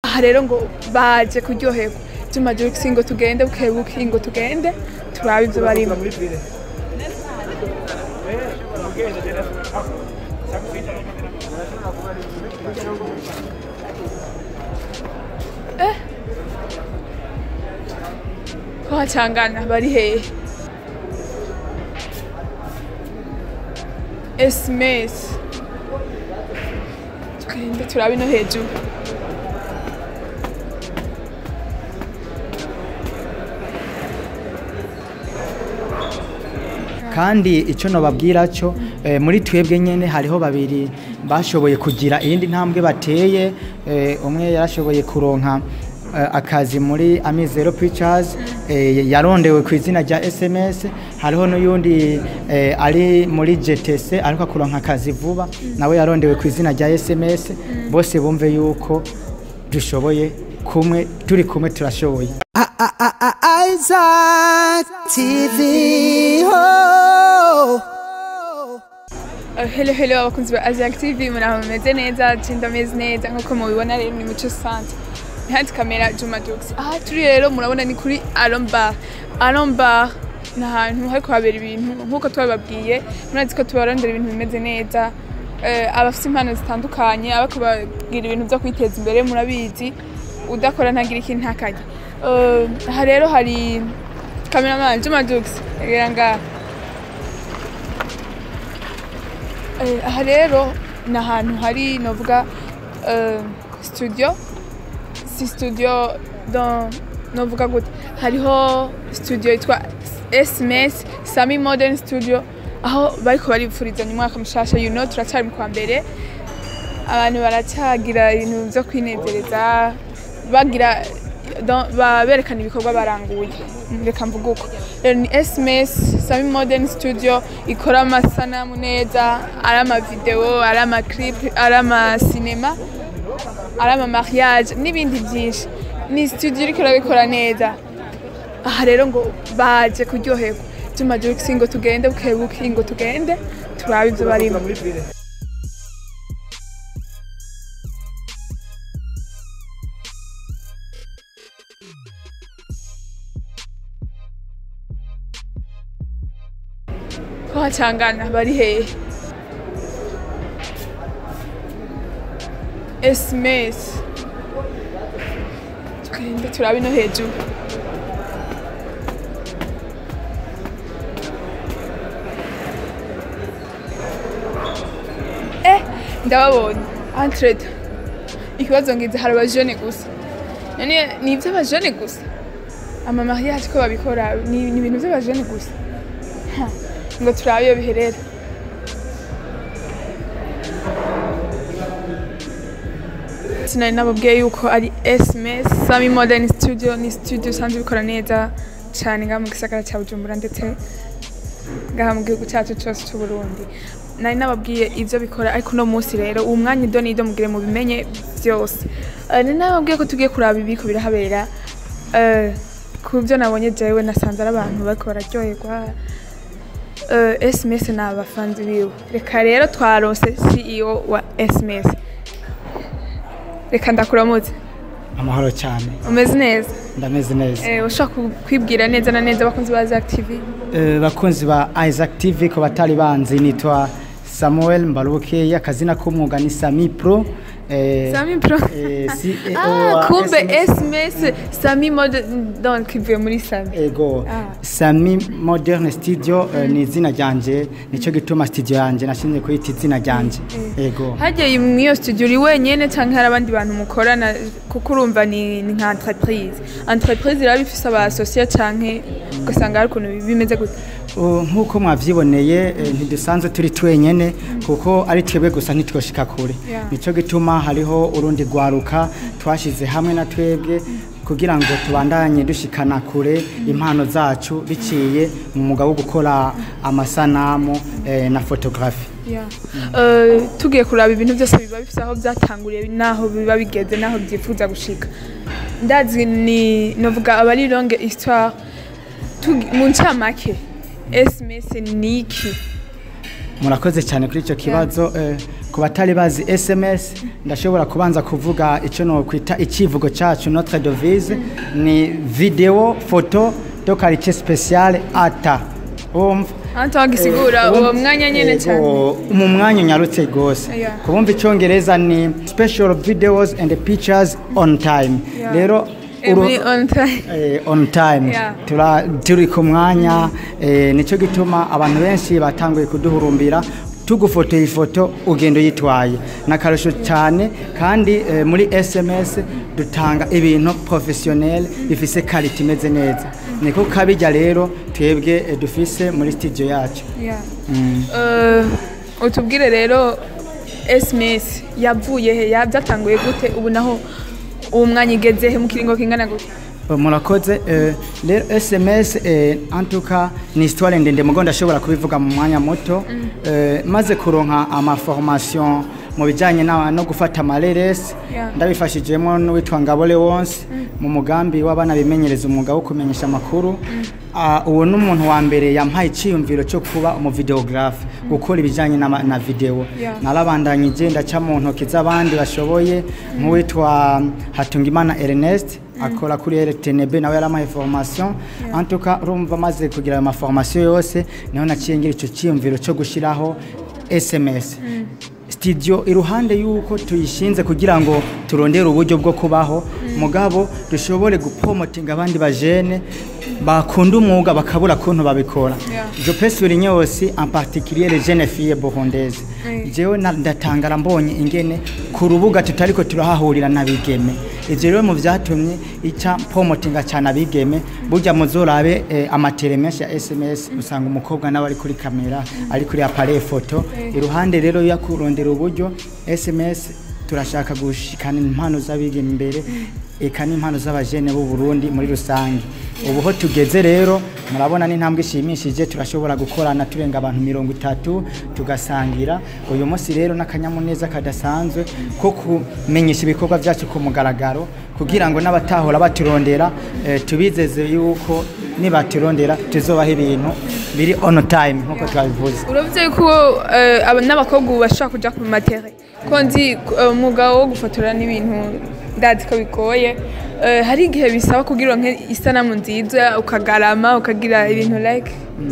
aha rero ngo baje kuryoherwa Juma Jux ngo tugende bukebuke ngo tugende turabe ibyo barimo ko hacangana bari hehe esimesi tugende turabe no hejuru kandi icyo nababwira cyo eh, muri twebwe nyine hariho babiri bashoboye kugira iyindi ntambwe bateye eh, umwe yarashoboye kuronka eh, akazi muri amizero pictures eh, yarondewe ku izina rya sms hariho n'uyundi eh, ari muri gtc ariko akuronka akazi vuba nawe yarondewe ku izina rya sms bose bumve yuko dushoboye kumwe turi kumwe turashoboye Isaac TV. Oh. Uh, hello hello abakunzi ba Aziac TV muraho mumeze neza cinda meze neza nkuko mubibona rero ni muco centre behind camera Juma Jux aha turi rero murabona ni kuri Alon Bar Alon Bar ni ahantu hariko habera ibintu nkuko twabibabwiye murazi ko tubarondera ibintu bimeze neza uh, abafite impano zitandukanye abako bagira ibintu byo kwiteza imbere murabizi udakora ntagira ikintu ntakarya uh, aha rero hari cameraman Juma Jux rero ngaha Eh, aha rero ni ahantu hari novuga eh, studio si studio dans novuga gute hariho studio yitwa sms sami modern studio aho bariko baripfurizanya umwaka mushasha you know turacyari mu kwa mbere abantu baracyagira ibintu byo kwinezereza bagira don- ba- berekana ibikorwa baranguye reka mvuga uko rero ni sms sami modern studio ikora amasanamu neza ari amavideo ari amaclip ari amasinema ari amamariage n'ibindi byinshi ni studio iriko irabikora neza aha rero ngo baje kuryoherwa Juma Jux ngo tugende bukebuke ngo tugende turabe ibyo barimo ko hacangana bari hehe esimesi tugende turabe no hejuru eh ndababonye entrete ikibazo ngize hari abajene gusa none ni iby'abajene gusa amamariage ko babikora ni ni ibintu by'abajene gusa Ha, ngo turabe iyo biherera sinari nababwiye yuko ari sms sami modern studio ni studio usanzwe bikora neza cyane ngaha mu gisagara cya bujumbura ndetse ngaha mu gihugu cyacu cyose cy'u burundi nari nababwiye ibyo bikora ariko uno munsi rero uwo mwanya ido n'ido mugire mu bimenye byose Eh, nari nababwiye ko tugiye kuraba ibiko birahabera Eh, ku byo nabonye jewe nasanze ari abantu bariko bararyoherwa Eh, sms ni abafanzi biwe reka rero twarose ceo wa sms reka ndakuramutse amahoro cyane umeze neza ndameze neza Eh, ushaka ku- kwibwira neza na neza abakunzi ba Zack TV Eh, bakunzi ba Isaac TV ko batari banzi nitwa Samuel Mbaruke akazina k'umwuga ni Sami Pro eh, Sami Pro eh, CEO Ah, wa kumbe SMS. SMS Sami mode donc ivuye muri Sami ego Ah. Sami Modern Studio eh, ni izina ryanje nicyo gituma studio yanje nashinze kuyita izina ryanje ego hajya muri iyo studio uri wenyene cyangwa hari abandi bantu mukorana kuko urumva ni ni nka entreprise entreprise iraba ifise aba associate canke ugasanga hari ukuntu bimeze gute Uh, nk'uko mwavyiboneye eh, ntidusanzwe turi twenyene kuko ari twebwe gusa ntitwoshika kure Yeah. nico gituma hariho urundi rwaruka twashize hamwe na twebwe kugira ngo tubandanye dushikana kure impano zacu biciye mu mwuga wo gukora amasanamu eh, na fotografi Yeah. Eh, tugiye kuraba ibintu byose biba bifite aho byatanguriye n'aho biba bigeze n'aho byifuza gushika ndazi ni novuga aba ari longue histoire Tugi- mu ncamake sms ni iki murakoze cyane kuri icyo kibazo eh, ku batari bazi sms ndashobora kubanza kuvuga icyo nokwita icyivugo cyacu notre devise ni video photo de qualité spéciale ata wumva hano tuhagisigura Eh, uwo ubu- mwanya nyine Yego, cyane mu mwanya unyarutse rwose Yeah. kubumva icyongereza ni special videos and pictures on time Yeah. rero Eh, uru- muri on time Eh, on time Yeah. Tura- turi ku mwanya eh, nicyo gituma abantu benshi batanguye kuduhurumbira tugufotoye ifoto ugenda uyitwaye ni akarusho cyane kandi eh, muri sms dutanga ibintu professionnel bifise karite imeze neza niko kabijya rero twebwe eh, dufise muri studio yacu Yeah. Mm. Eh, utubwire rero sms yavuye he ya- byatanguye gute ubu naho uwo mwanya igeze he mu kiringo kingana gute murakoze eh, rero sms eh, antuka ni histoire ndende mugo ndashobora kubivuga mu mwanya muto Eh, maze kuronka amaformation mu bijyanye na- no gufata amareresi Yeah. ndabifashijemo n'uwitwa ngabole wonse mu mugambi w'abana bimenyereza umwuga wo kumenyesha amakuru Ah, uwo ni umuntu wa mbere yampaye icyiyumviro cyo kuba umuvideogarafe gukora ibijyanye n'ama- na videwo Yeah. narabandanyije ndaca mu ntoki z'abandi bashoboye nk'uwitwa hatungimana ernest akora kuri rtnb nawe yaramaye formation en tout cas urumva amaze kugira ayo maformation yose niho naciye ngira icyo cyiyumviro cyo gushyiraho sms studio iruhande y'uko tuyishinze kugira ngo turondere uburyo bwo kubaho mugabo dushobore gupromotinga abandi bajene bakunda umwuga bakabura kuntu babikora Yeah. je peux souligner aussi en particulier les jeunes filles burundaises Oui. jewe na- ndatangara mbonye ingene ku rubuga tutariko turahahurira n'abigeme ivyo rero mu vyatumye ica promotinga cyane abigeme burya muzorabe eh, amatere menshi ya sms usanga umukobwa nawe ari kuri kamera ari kuri appareil photo iruhande rero yo kurondera uburyo sms turashaka gushikana impano z'abigeme imbere eka n'impano z'abajene b'u Burundi muri rusange ubu ho tugeze rero murabona n'intambwe ishimishije turashobora gukorana turenga abantu mirongo itatu tugasangira uyu munsi rero n'akanyamuneza kadasanzwe ko kumenyesha ibikorwa byacu ku mugaragaro kugira ngo n'abatahora baturondera eh, tubizeze yuko nibaturondera tuzobaha ibintu biri on time nk'uko twabivuze urabye ko eh, aba- n'abakobwa ubu bashobora kujya ku matere ko nzi eh, umwuga wo gufotora n'ibintu ndazi ko bigoye Eh, hari igihe bisaba kugira uronke isanamu nziza ukagarama ukagira ibintu like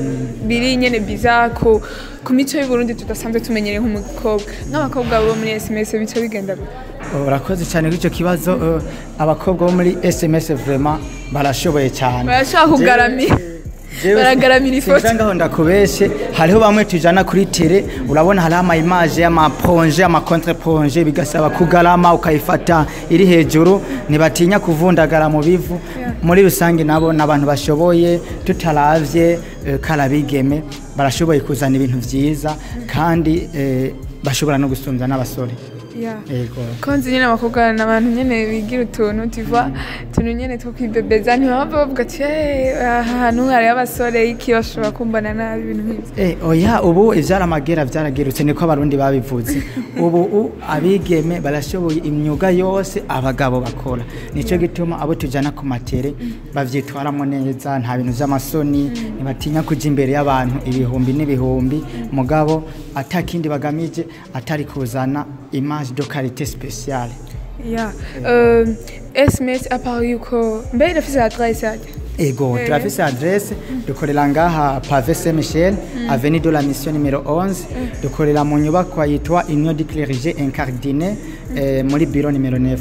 biri nyene biza ku ku mico y'uburundi tudasanzwe tumenyereye nk'umukobwa nk'abakobwa bo muri sms bico bigenda gute urakoze cyane kuri icyo kibazo eh, abakobwa bo muri sms vraiment barashoboye cyane Barashobora kugaramira. Jewe- Baragaramira ifoto. sinza ngaho ndakubeshe hariho bamwe tujana kuri tele urabona hariho ama image y'amaponje amakontre ponje bigasaba kugarama ukayifata iri hejuru ntibatinya kuvundagara mu bivu muri rusange nabo ni abantu bashoboye tutaravye eh, karabigeme barashoboye kuzana ibintu vyiza kandi eh, bashobora no gusumbya n'abasore Yeah. yego ko nzi nyine abakobwa ni abantu nyine bigira utuntu tuva utuntu nyine two kwibebeza ntibaba bavuga ati "Eh, aha hantu hariho abasore iki bashobora kumbana nabi ibintu nk'ibyo Eh, oya ubu ivyaramagera vyaragerutse niko abarundi babivuze ubu u- abigeme barashoboye imyuga yose abagabo bakora nico gituma abo tujana ku matere bavyitwaramo neza nta bintu vy'amasoni ntibatinya kuja imbere y'abantu ibihumbi n'ibihumbi mugabo atakindi bagamije atari kuzana image de qualité spéciale ya Euh, sms apart yuko mbe irafise adresse yajya ego Eh. turafise adresse dukorera ngaha pave saint michel avenue de la mission numero 11 dukorera mu nyubakwa yitwa union du clergé incardine eh, muri bureau numero 9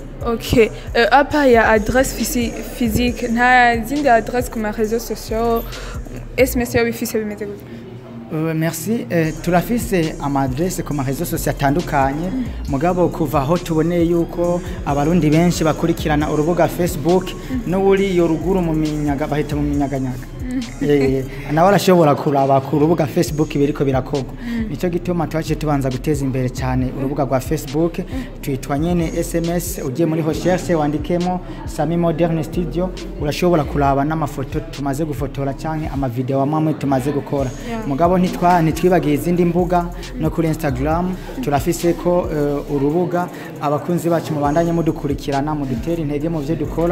ok Euh, apa ya adresse physi- physique nta zindi adresse ku ma réseaux sociaux sms yo bifise bimeze gute Uh, merci eh, turafise amadresse ku marezo sosiyo atandukanye mugabo kuva aho tuboneye yuko abarundi benshi bakurikirana urubuga facebook n'uri iyo ruguru mu minyaga bahita mu minyaganyaga Eh, nawe arashobora kuraba ku rubuga facebook biriko birakorwa nicyo gituma twaciye tubanza guteza imbere cyane urubuga rwa facebook twitwa nyene sms ugiye muri recherche wandikemo sami moderne studio urashobora kuraba n'amafoto tumaze gufotora canke amavideo amwe tumaze gukora Yeah. mugabo ntitwa ntitwibagiye izindi mbuga no kuri instagram turafise ko eh, urubuga abakunzi bacu mubandanye mudukurikirana mudutere intege mu byo dukora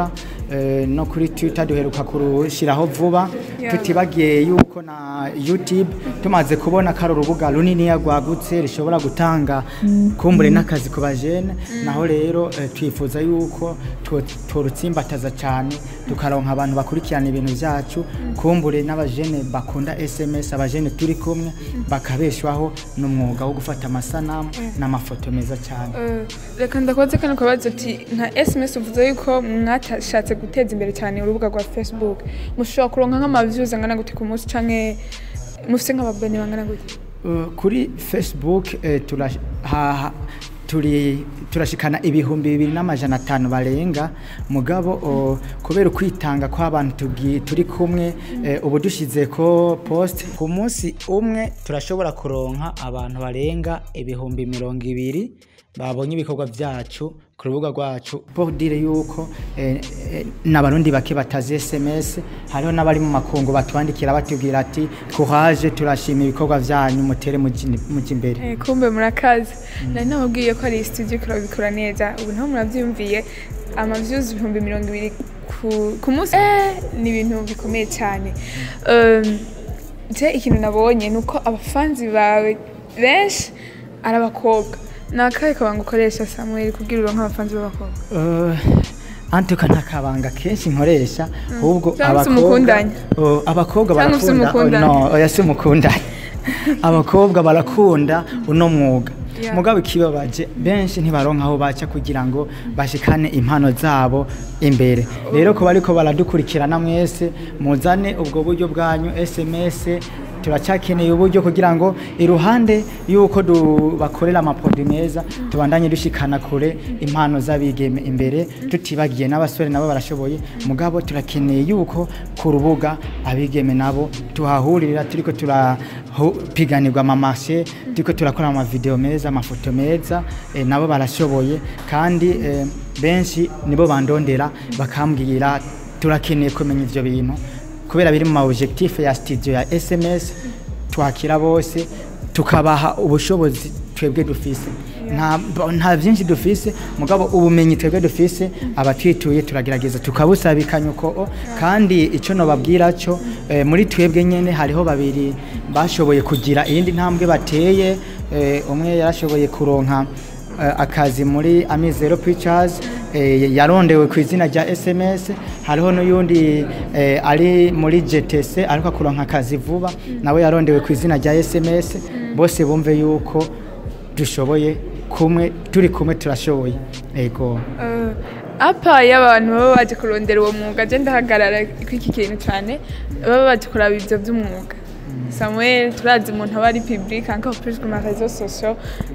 eh, no kuri twitter duheruka kurushyiraho vuba Yeah. tutibagiye yuko na youtube tumaze kubona ko ari urubuga runiniya rwagutse rishobora gutanga kumbure n'akazi ku bajene naho rero eh, twifuza yuko tu- turutsimbataza cyane tukaronka abantu bakurikirana ibintu byacu kumbure n'abajene bakunda sms abajene turi kumwe bakabeshwaho n'umwuga wo gufata amasanamu n'amafoto meza cyane Eh, reka ndakoze kano kabazo ati nka sms uvuze yuko mwatashatse guteza imbere cyane urubuga rwa facebook mushobora kuronka nk'amavyuzi angana gute ku munsi canke mufise nk'ababone bangana gute Uh, kuri facebook eh, turash- ha- ha- turi turashikana ibihumbi bibiri n'amajana atanu barenga mugabo uh, kubera ukwitanga kw'abantu tugi- turi kumwe eh, ubu dushize ko post ku munsi umwe turashobora kuronka abantu barenga ibihumbi mirongo ibiri babonye ibikorwa byacu ku rubuga rwacu pour dire yuko eh, eh, n'abarundi bake batazi sms hariho n'abari mu makungu batwandikira batubwira ati courage turashima ibikorwa byanyu mutere muji muji imbere Eh, kumbe murakazi nari nababwiye ko ari studio ikora bikora neza ubu naho muravyumviye amavyuzi ibihumbi mirongo ibiri ku- ku munsi eh, ni ibintu bikomeye cyane Um, je ikintu nabonye ni uko abafanzi bawe benshi ari abakobwa ni akahe kabanga ukoresha samuel kugira uronke abafanzi b'abakobwa Uh, antuka nta kabanga kenshi nkoresha ahubwo Cyangwa se umukundanya. uh, abakobwa Cyangwa se barakunda umukundanya. oh, no oya si umukundanya abakobwa barakunda uno mwuga Yeah. mugabo ikibabaje benshi ntibaronka aho baca kugira ngo bashikane impano zabo imbere rero kuba ariko baradukurikirana mwese muzane ubwo buryo bwanyu sms turacakeneye uburyo kugira ngo iruhande y'uko du- bakorera amapodi meza tubandanye dushikana kure impano z'abigeme imbere tutibagiye n'abasore nabo barashoboye mugabo turakeneye yuko ku rubuga abigeme nabo tuhahurira turiko turapiganirwa amamashe turiko turakora amavideo meza amafoto meza eh, nabo barashoboye kandi eh, benshi nibo bandondera bakambwira turakeneye kumenya ivyo bintu kubera biri mu ma objectif ya studio ya SMS twakira bose tukabaha ubushobozi twebwe dufise nta nta byinshi dufise mugabo ubumenyi twebwe dufise abatwituye turagerageza tukabusabikanya uko o, kandi icyo nobabwira cyo eh, muri twebwe nyene hariho babiri bashoboye kugira iyindi ntambwe bateye eh, umwe yarashoboye kuronka eh, akazi muri Amizero Pictures eh, yarondewe ku izina rya SMS hariho n'uyundi eh, ari muri GTC ariko akuronka akazi vuba nawe yarondewe ku izina rya SMS bose bumve yuko dushoboye kumwe turi kumwe turashoboye ego Eh, apa y'abantu baba baje kurondera uwo mwuga je ndahagarara kw'iki kintu cyane baba baje kuraba ivyo vy'umwuga samuel turazi umuntu aba ari public encore plus ku ma réseaux sociaux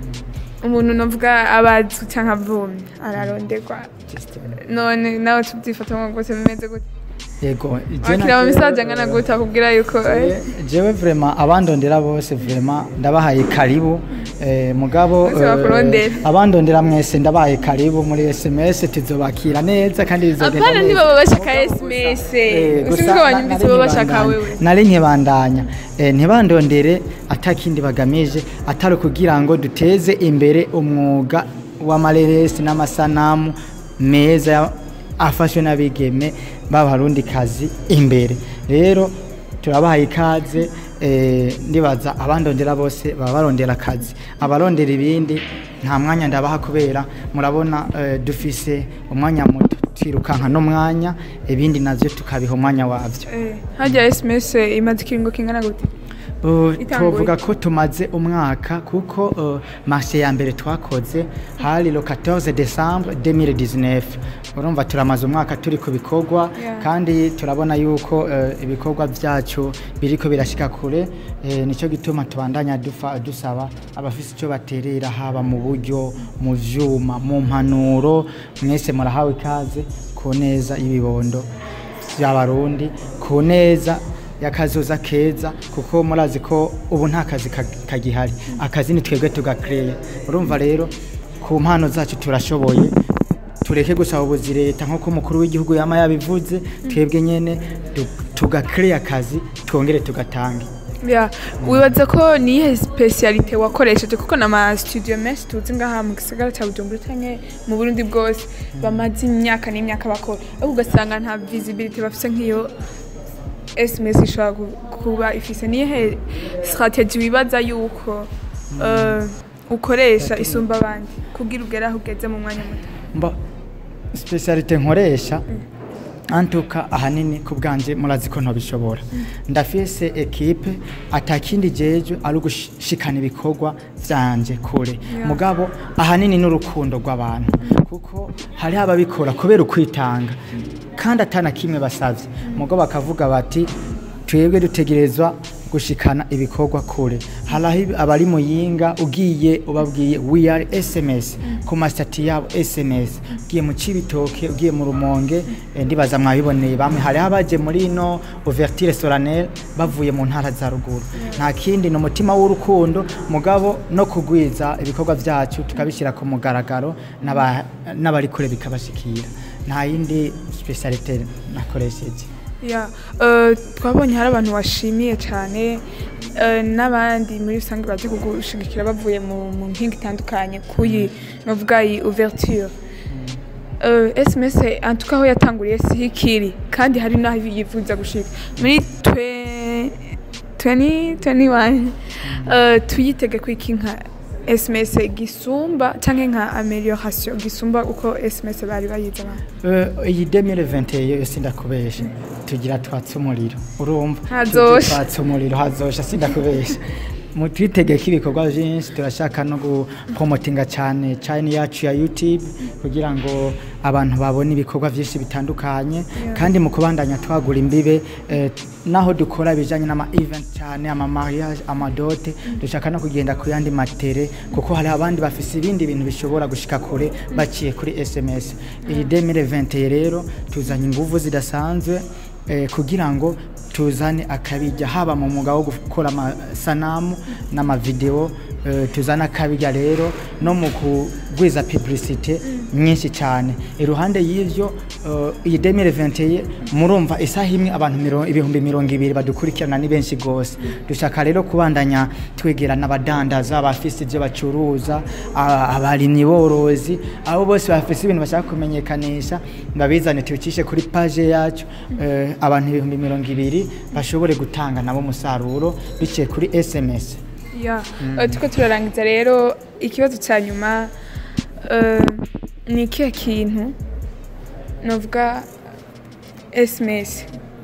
umuntu novuga abazwi canke avumye araronderwa none nawe tubyifatamwo gute bimeze gute ego wakira mu misaje angana gute akubwira yuko eh, jewe vraiment abandondera bose vraiment ndabahaye karibu eh, mugabo Bose bakurondera. abandondera mwese ndabahaye karibu muri SMS tuzobakira neza kandi bizogenda apana neza. ntibaba bashaka sms Eh, usinzi gusa ko na- banyumvise nari baba bashaka nkibandanya. wewe nari nkibandanya Eh, ntibandondere atakindi bagamije atari ukugira ngo duteze imbere umwuga w'amareresi n'amasanamu meza ya- afashwe n'abigeme b'abarundi kazi imbere rero turabahaye ikaze eh, ndibaza abandondera bose baba barondera akazi abarondera ibindi nta mwanya ndabaha kubera murabona eh, dufise umwanya muto twirukanka n'umwanya ibindi navyo tukabiha umwanya wavyo Eh, harya sms imaze ikiringo kingana gute Uh, Itanguye. tuvuga ko tumaze umwaka kuko uh, marché ya mbere twakoze hari le 14 décembre 2019 urumva turamaze umwaka turi ku bikorwa Yeah. kandi turabona yuko uh, ibikorwa byacu biriko birashika kure eh, nicyo gituma tubandanya dufa, dusaba abafise icyo baterera haba mu buryo mu vyuma mu mpanuro mwese murahawe ikaze ku neza y'ibibondo by'abarundi ku neza y'akazoza keza kuko murazi ko ubu nta kazi ka- kagihari akazi ni twebwe tugakreye urumva rero ku mpano zacu turashoboye tureke gusaba ubuzi leta nk'uko umukuru w'igihugu yama yabivuze twebwe nyene tu- tugakreye akazi twongere tugatange Ya, wibaza ko niyihe specialite wakoresheje kuko nama studio menshi tuzi ngaha mu gisagara cya Bujumbura canke mu Burundi bwose bamaze imyaka n'imyaka bakora ariko ugasanga nta visibility bafise nk'iyo SMS ishobora gu- kuba ifise niyihe strategy wibaza yuko eh, ukoresha isumba abandi kugira ugere aho ugeze mu mwanya muto mba specialite nkoresha antuka ahanini ku bwanje murazi ko ntobishobora ndafise ekipe atakindi jeje ari ugushikana ibikorwa vyanje kure Yeah. mugabo ahanini n'urukundo rw'abantu kuko hariho ababikora kubera ukwitanga kandi atana kimwe basavye mugabo bakavuga bati twebwe dutegerezwa gushikana ibikorwa kure haraho abari muyinga ugiye ubabwiye we are sms ku masitati yabo sms ugiye mu cibitoke ugiye mu rumonge eh, ndibaza mwabiboneye bamwe hariho abaje muri ino ouverture solennelle bavuye mu ntara za ruguru nta kindi ni umutima w'urukundo mugabo no kugwiza ibikorwa vyacu tukabishyira ku mugaragaro n'aba- n'abari kure bikabashikira nta yindi specialite nakoresheje Ya, eh, twabonye hari abantu washimiye cyane eh, n'abandi muri rusange baje kugushigikira bavuye mu mu mpinga itandukanye kuyi novuga iyi ouverture Eh, SMS en tout cas aho yatanguriye si hikiri kandi hari n'aho yifuza gushika muri twe- 2021 eh, tuyitege kwiki nka SMS gisumba canke nka amelioration gisumba uko SMS bari bayize abantu Eh, iyi 2021 yo sindakubesha tugira twatse umuriro urumva Hazosha. Tugira twatse umuriro hazosha sindakubesha mu twitegeka ibikorwa byinshi turashaka no gupromotinga cyane channel yacu ya YouTube kugira ngo abantu babone ibikorwa byinshi bitandukanye kandi mu kubandanya twagura imbibe eh, naho dukora ibijanye n'ama event cyane ama mariage amadote dushaka no kugenda ku yandi matere kuko hari abandi bafise ibindi bintu bishobora gushika kure baciye kuri SMS iyi 2020 rero tuzanye inguvu zidasanzwe eh, kugira ngo tuzane akabijya haba mu mwuga wo gukora amasanamu n'amavideo eh, tuzane akabijya rero no mu kugwiza publicité nyinshi cyane iruhande y'ivyo eh, iyi 2021 murumva isaha imwe abantu miro- ibihumbi mirongo ibiri badukurikirana ni benshi gose dushaka rero kubandanya twegerana abadandaza abafise ibyo bacuruza a- abarimyi borozi abo bose bafise ibintu bashaka kumenyekanisha babizane tubicishe kuri page yacu eh, abantu ibihumbi mirongo ibiri bashobore gutanga nabo umusaruro biciye kuri sms ya eh, turiko turarangiza rero ikibazo cya nyuma eh, ni ikihe kintu novuga sms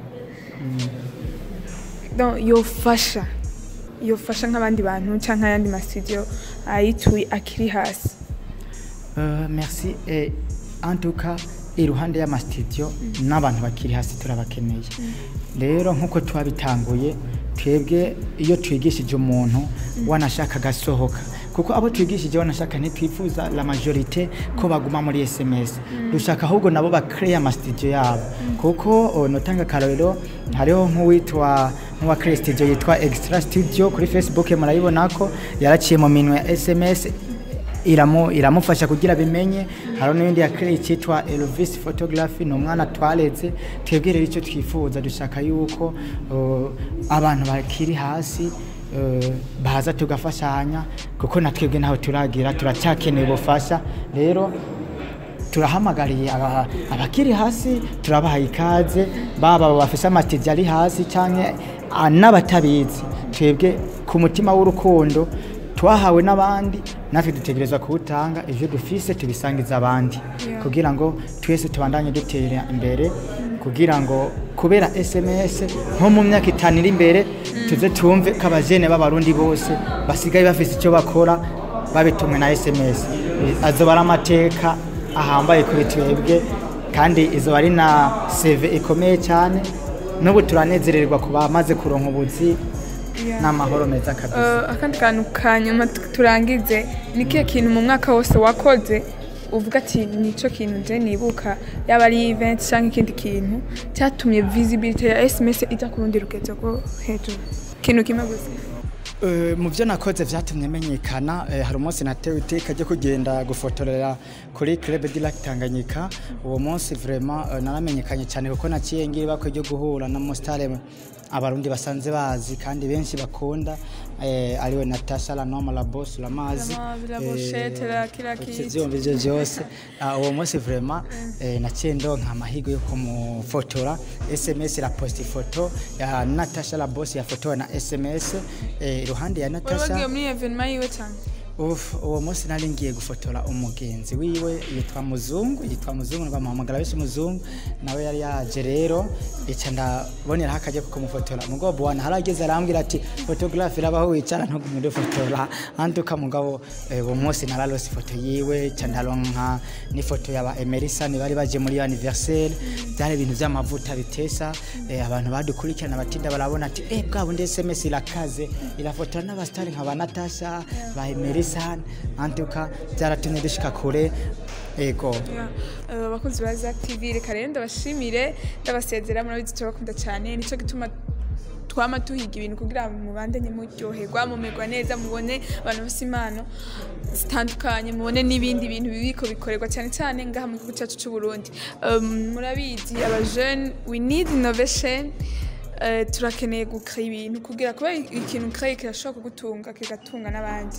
Donc, yofasha yofasha nk'abandi bantu cyangwa ayandi masidio ayituye akiri hasi Euh, merci et en tout cas iruhande y'amastudio n'abantu bakiri hasi turabakeneye rero nk'uko twabitanguye twebwe iyo twigishije umuntu wanashaka agasohoka kuko abo twigishije wanashaka ntitwifuza la majorite ko baguma muri sms dushaka ahubwo nabo bakreye amastudio yabo kuko oh, notanga akarorero hariho nk'uwitwa nk'uwa studio yitwa extra studio kuri facebook murayibona ko yaraciye mu minwe ya sms iramu iramufasha kugira bimenye hari n'ibindi yakiriye cyitwa Elvis photography ni umwana twaretse twebwe rero icyo twifuza dushaka yuko uh, abantu bakiri hasi uh, baza tugafashanya kuko na twebwe ntaho turagira turacyakeneye ubufasha rero turahamagariye aba- abakiri hasi turabahaye ikaze baba bafise amatije ari hasi canke ah, n'abatabizi twebwe ku mutima w'urukundo twahawe n'abandi natwe dutegerezwa kuwutanga ivyo dufise tubisangiza abandi Yeah. kugira ngo twese tubandanye dutera imbere kugira ngo kubera sms nko mu myaka itanu iri imbere tuze tumve ko abajene b'abarundi bose basigaye bafise icyo bakora babitumwe na sms Eh, azoba ari amateka ahambaye kuri twebwe kandi izoba ari na seve ikomeye cyane n'ubu turanezererwa ku bamaze kuronka ubuzi Yeah. n'amahoro meza kabisa Eh, akandi kantu ka nyuma tu- turangize ni kihe kintu mu mwaka wose wakoze uvuga ati nico kintu nje nibuka yaba ari event cyangwa ikindi kintu cyatumye visibility ya sms ijya ku rundi rugezo rwo hejuru ikintu kimwe gusa Eh, mu byo nakoze byatumye menyekana eh, hari umunsi natewe iteka ryo kugenda gufotorera kuri Club de Lac Tanganyika uwo munsi vraiment eh, naramenyekanye cyane kuko naciye ngira ibakwe ryo guhura na Mustare abarundi basanze bazi kandi benshi bakunda eh, ariwe Natasha la Noma la Boss la Mazi Vraiment, la Bochette, la kila kitu. ivyombi ivyo vyose Ah, uwo munsi vraiment eh, naciye ndonka amahirwe yo kumufotora SMS la post ifoto ya Natasha la Boss yafotowe na SMS eh, iruhande ya Wewe wagiye Natasha muri evenement yiwe cyane Uf, uwo munsi nari ngiye gufotora umugenzi wiwe yitwa Muzungu yitwa Muzungu bamuhamagara benshi Muzungu nawe yari yaje rero ica ndabonera hakaje kuko mufotora mugabo bwana harageze arambwira ati photographe irabaho wicara ntugumire fotora antuka mugabo eh, uwo munsi nararose ifoto yiwe ca ndaronka n'ifoto yaba Emerson bari baje muri anniversaire byari ibintu by'amavuta bitesa eh, abantu badukurikirana batinda barabona ati eh bwa bundi SMS irakaze irafotora n'abastari nka ba Natasha ba Emerson antuka byaratumye dushika kure ego Yeah. Eh, abakunzi ba Zack TV reka rero ndabashimire ndabasezera murabizi turabakunda cyane nico gituma twama tuhiga ibintu kugira ngo mubandanye muryoherwa mumerwa neza mubone abantu bafite impano zitandukanye mubone n'ibindi bintu bibiko bikorerwa cyane cyane ngaha mu gihugu cyacu cy'u Burundi um, murabizi aba jeune we need innovation Eh, turakeneye gukora ibintu kugira kuba ikintu ukora kirashobora kugutunga kigatunga n'abandi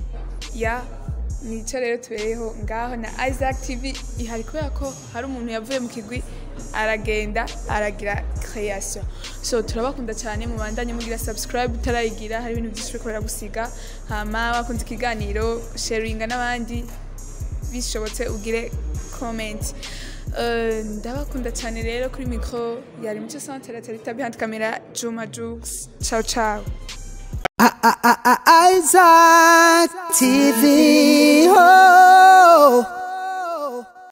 ya nicyo rero tubereyeho ngaho na Isaac TV ihari kubera ko hari umuntu yavuye mu kigwi aragenda aragira création so turabakunda cyane mubandanye mugira subscribe utarayigira hari ibintu byinshi bikorera gusiga hama wakunze ikiganiro sharinga n'abandi bishobotse ugire comment Eh, ndabakunda cyane rero kuri micro yari mucyo centre tarita behind camera Juma Jux ciao ciao Isaac TV. Oh.